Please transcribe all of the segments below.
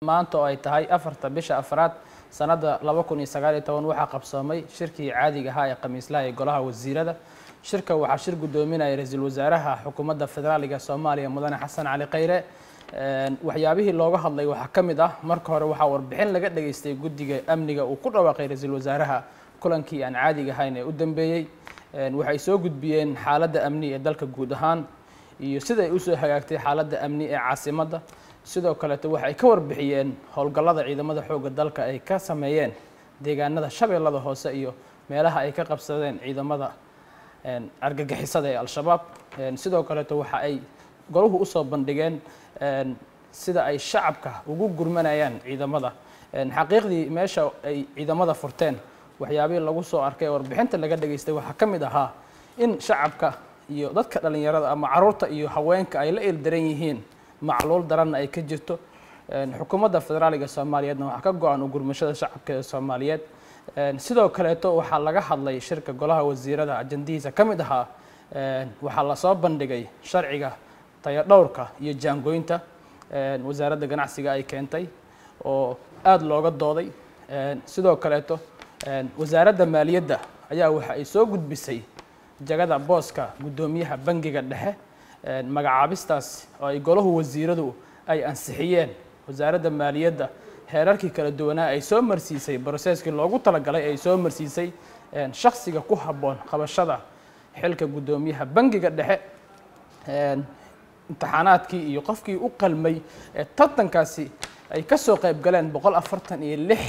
maanta oo ay tahay afarta bisha afraad sanada laba kun iyo sagaal iyo toban waxaa qabsoomay shirkii caadiga ahaa ee khamiislaha ee golaha wasiirada shirka waxaa shir guddoominaya ra-iisul wasaaraha xukuumadda federaaliga soomaaliya mudane xasan cali khayre waxyaabihii looga hadlay waxaa ka mid ah marka hore waxaa warbixin laga dhageystay guddiga amniga uu ku dhawaaqay ra-iisul wasaaraha kulankii aan caadiga ahayn ee u dambeeyey waxay soo gudbiyeen xaaladda amni ee dalka guud ahaan iyo sida ay usoo hagaagtay xaaladda amni ee caasimadda sidoo kaleeto waxay ka warbixiyeen howlgallada ciidamada xoogga dalka ay ka sameeyeen deegaanada shabeellada hoose iyo meelaha ay ka qabsadeen ciidamada argagixisada ee al-shabaab sidoo kaleeto waxa ay goluhu usoo bandhigeen sida ay shacabka ugu gurmanayaan ciidamada xaqiiqdii meesha ay ciidamada furteen waxyaabihii lagu soo arkay ee warbixinta laga dhageystay waxaa ka mid ahaa in shacabka iyo dadka dhallinyarada ama caruurta iyo haweenka ay la ildaran yihiin macluul daranna ay ka jirto xukuumadda federaaliga soomaaliyeedna waxaa ka go-an u gurmashada shacabka ee soomaaliyeed sidoo kaleeto waxaa laga hadlay shirka golaha wasiirada ajandihiisa ka mid ahaa waxaa lasoo bandhigay sharciga tayadhowrka iyo jaangooynta wasaaradda ganacsiga ay keentay oo aada looga dooday sidoo kaleeto wasaaradda maaliyadda ayaa waxa ay soo gudbisay jagada booska guddoomiyaha bangiga dhexe magacaabistaas oo ay golahu wasiiradu ay ansixiyeen wasaaradda maaliyadda heerarkii kala duwanaa ay soo marsiisay broseskii loogu talagalay ay soo marsiisay shaksiga ku habboon qabashada xilka guddoomiyaha bangiga dhexe imtixaanaadkii iyo qofkii u qalmay ee tartankaasi ay ka soo qayb galeen boqol afartan iyo lix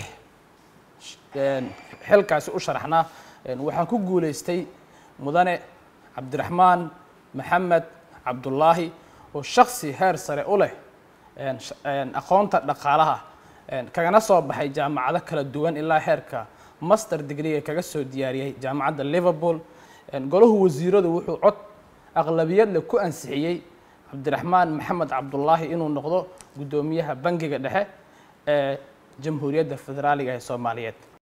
xilkaasi u sharaxnaa waxaan ku guulaystay mudane cabdiraxmaan maxamed cabdullaahi oo shaksi heer sare u leh aqoonta dhaqaalaha kagana soo baxay jaamacado kala duwan ilaa heerka master degree kaga soo diyaariyey jaamacadda liverpool golahu wasiiradu wuxuu cod aqlabiyadle ku ansixiyey cabdiraxmaan maxamed cabdullaahi inuu noqdo guddoomiyaha bangiga dhexe ee jamhuuriyadda federaaliga ee soomaaliyeed